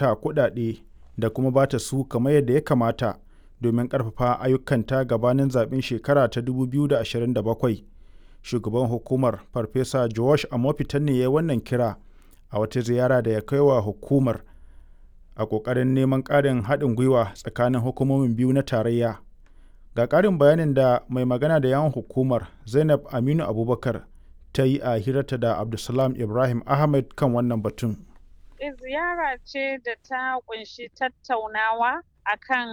mata kuɗaɗe da kuma ba ta su kamar yadda ya kamata domin ƙarfafa ayyukanta gabanin zaɓen shekara ta 2027. Shugaban hukumar Farfesa Josh Amopitan ne ya yi wannan kira a wata ziyara da ya kai wa hukumar a ƙoƙarin neman ƙarin haɗin gwiwa tsakanin hukumomin biyu na tarayya. Ga ƙarin bayanin da mai magana da yawon hukumar Zainab Aminu Abubakar ta yi a hirarta da Abdulsalam Ibrahim Ahmed kan wannan batun. Ziyara ce da ta kunshi tattaunawa akan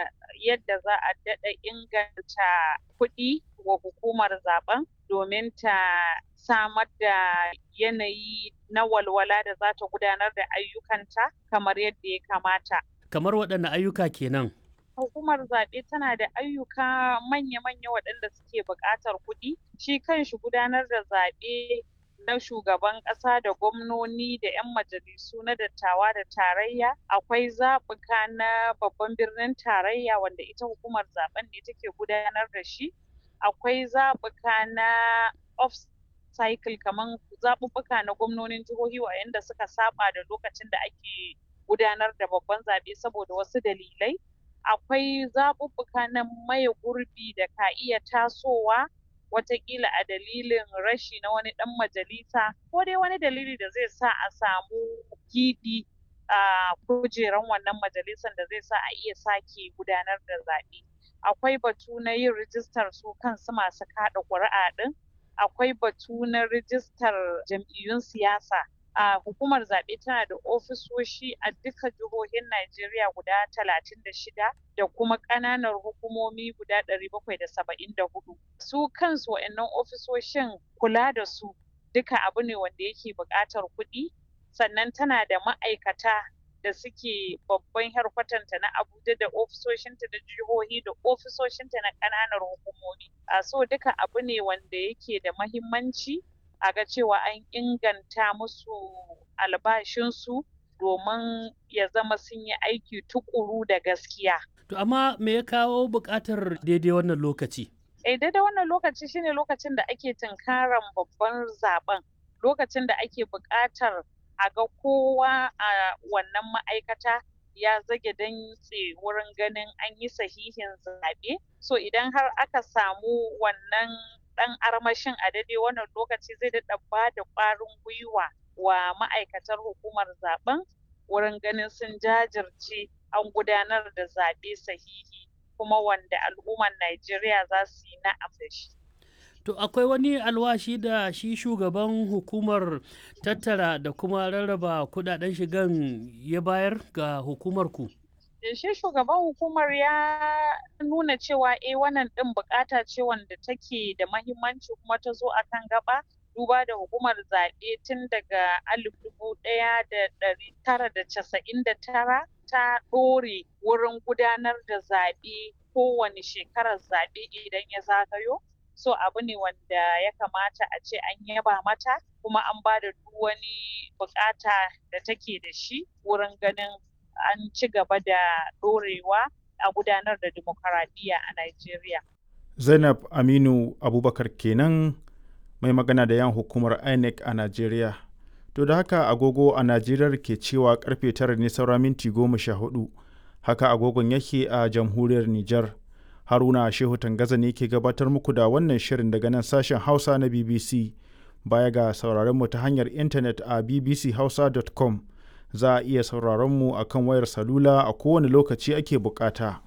yadda za a daɗa inganta kuɗi wa hukumar zaben domin ta samar da yanayi na walwala da za ta gudanar da ayyukanta kamar yadda ya kamata. Kamar waɗanne ayyuka kenan? Hukumar zaɓe tana da ayyuka manya-manya waɗanda suke buƙatar kuɗi. Shi kanshi gudanar da zaɓe na shugaban ƙasa da gwamnoni da 'yan majalisu na dattawa da tarayya akwai zaɓuka na babban birnin tarayya wanda ita hukumar zaben ne take gudanar da shi akwai zaɓuka na off cycle kamar zaɓuɓɓuka na gwamnonin jihohi waɗanda suka saba da lokacin da ake gudanar da babban zaɓe saboda wasu dalilai akwai zaɓuɓɓuka na maye gurbi da ka iya tasowa watakila a dalilin rashi na wani ɗan majalisa ko dai wani dalili da zai sa a samu gibi a kujeran wannan majalisan da zai sa a iya sake gudanar da zaɓe akwai batu na yin rijistar su kansu masu kaɗa ƙuri'a ɗin akwai batu na rijistar jam'iyyun siyasa a hukumar zaɓe tana da ofisoshi a duka jihohin Najeriya guda talatin da shida da kuma ƙananan hukumomi guda ɗari bakwai da saba'in da hudu. Su kansu wa'annan ofisoshin kula da su duka abu ne wanda yake buƙatar kuɗi sannan tana da ma'aikata da suke babban harkwatanta na Abuja da ofisoshinta da jihohi da ofisoshinta na ƙananan hukumomi. A so duka abu ne wanda yake da mahimmanci a ga cewa an inganta musu albashinsu domin ya zama sun yi aiki tukuru da gaskiya. To amma me ya kawo buƙatar daidai wannan lokaci? Eh daidai wannan lokaci shine lokacin da ake tunkaran babban zaben lokacin da ake buƙatar a ga kowa a wannan ma'aikata ya zage dantse wurin ganin an yi sahihin zaɓe. So idan har aka samu wannan ɗan armashin a daidai wannan lokaci zai daɗa ba da ƙwarin gwiwa wa ma'aikatar hukumar zaben wurin ganin sun jajirce an gudanar da zaɓe sahihi kuma wanda al'ummar Najeriya za su yi na'am da shi. To akwai wani alwashi da shi shugaban hukumar tattara da kuma rarraba kudaden shigan ya bayar ga hukumar ku? shi shugaban hukumar ya nuna cewa eh wannan din bukata ce wanda take da mahimmanci kuma ta zo akan gaba duba da hukumar zaɓe tun daga alif dubu ɗaya da ɗari tara da casa'in da tara ta ɗore wurin gudanar da zaɓe kowane shekarar zaɓe idan ya zagayo so abu ne wanda ya kamata a ce an yaba mata kuma an ba da duk wani bukata da take da shi wurin ganin an ci gaba da ɗorewa a gudanar da demokaradiyya a Najeriya. Zainab Aminu Abubakar kenan mai magana da yan hukumar INEC a Najeriya. To da haka agogo a Najeriya ke cewa karfe tara ne saura minti goma sha hudu. Haka agogon yake a jamhuriyar Nijar. Haruna Shehu Tangaza ne ke gabatar muku da wannan shirin daga nan sashen Hausa na BBC. Baya ga sauraron mu ta hanyar intanet a bbchausa.com. za a iya sauraron mu a kan wayar salula a kowane lokaci ake bukata.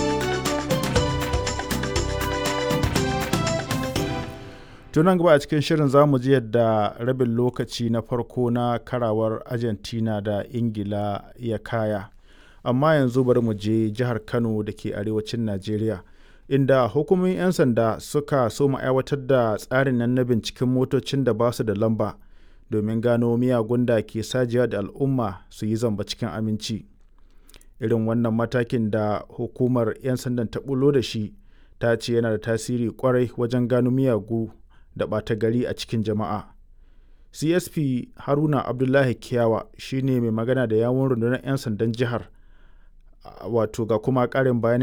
tunan gaba a cikin shirin za mu ji yadda rabin lokaci na farko na karawar argentina da ingila ya kaya amma yanzu bari mu je jihar kano da ke arewacin najeriya inda hukumomin 'yan sanda suka so mu aiwatar da tsarin nan na binciken motocin da ba su da lamba domin gano miyagun da ke sajiya da al'umma su yi zamba cikin aminci irin wannan matakin da hukumar 'yan sandan ta bulo da shi ta ce yana da tasiri kwarai wajen gano miyagu da ɓata gari a cikin jama'a csp haruna abdullahi kiyawa shine mai magana da yawon rundunar 'yan sandan jihar wato ga kuma ƙarin bayani